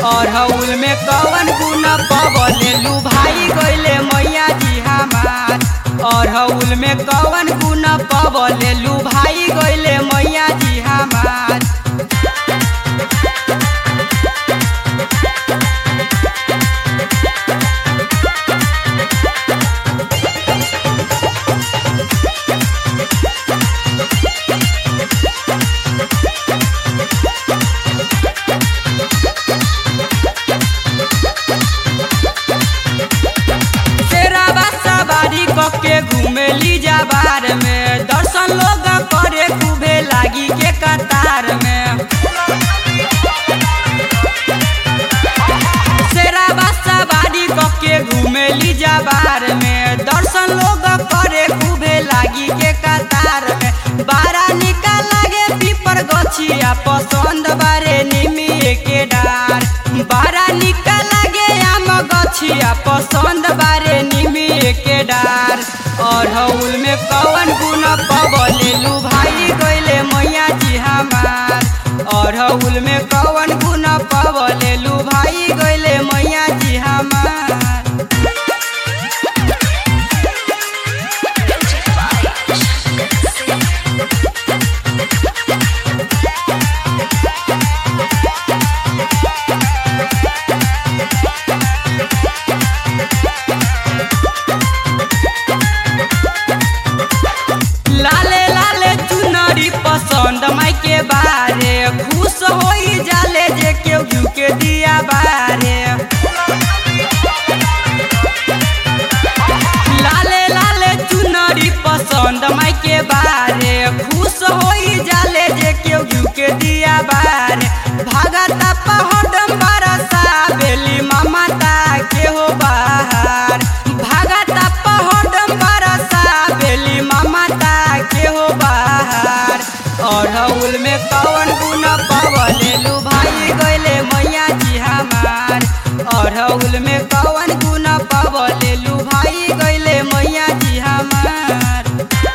अरहुल में कवन गुण पवलेलू भाई गइले मैया जी हमार अरहुल में कवन गुण पवलेलू भाई गइले मैया जी हमार शेराबा सवारी कके घुमेली जाबार में दर्शन लोग करे खूबे लागी के कतार में शेराबा सवारी कके घुमेली जाबार में दर्शन लोग करे खूबे लागी के कतार में बारा निकाल लागे पीपर गछिया पसंद बारे निमिए के डार बारा निकाल लागे आम गछिया पसंद बारे निमिए के डार अरहुल में कवन गुण पवलेलू भाई गइले मैया जी हमार अरहुल में कवन गुण पवलेलू भाई गइले मैया जी हमार लाले लाले चुनरी पसंद माई के बारे खुश होई जाले जे केहू घिउ के दिया बारे लाले लाले चुनरी पसंद माई के बारे खुश होई जाले जे केहू घिउ के दिया बारे भागता पहडम बरसा बेली ममता के हो बाहर भागता पहडम बरसा बेली ममता के हो बाहर अरहुल में कवन गुण पवलेलू भाई गइले मैया जी हमार अरहुल में कवन गुण पवलेलू भाई गइले मैया जी हमार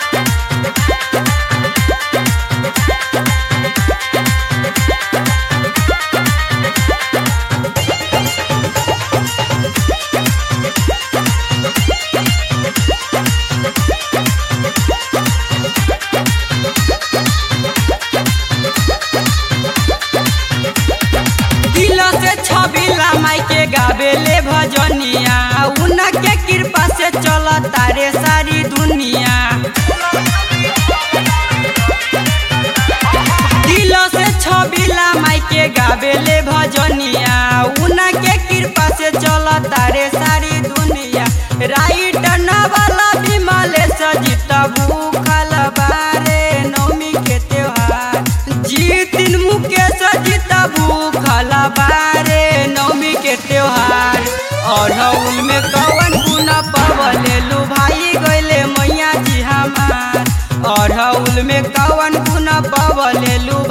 दिल से छबिला माई के गावेले भजनिया उनके कृपा से चल तारे सारी दुनिया दिल से छबिला माई के गावेले भजनिया उनके कृपा से चल तारे सारी दुनिया राइट नवाला विमले सजित भूखल बारे नवमी के त्योहार जीतिन मुकेश जीत भूखल बारे नवमी के त्योहार अरहुल में कवन गुण पवलेलू भाई गइले मैया जी हमार अरहुल में कवन गुण पवलेलू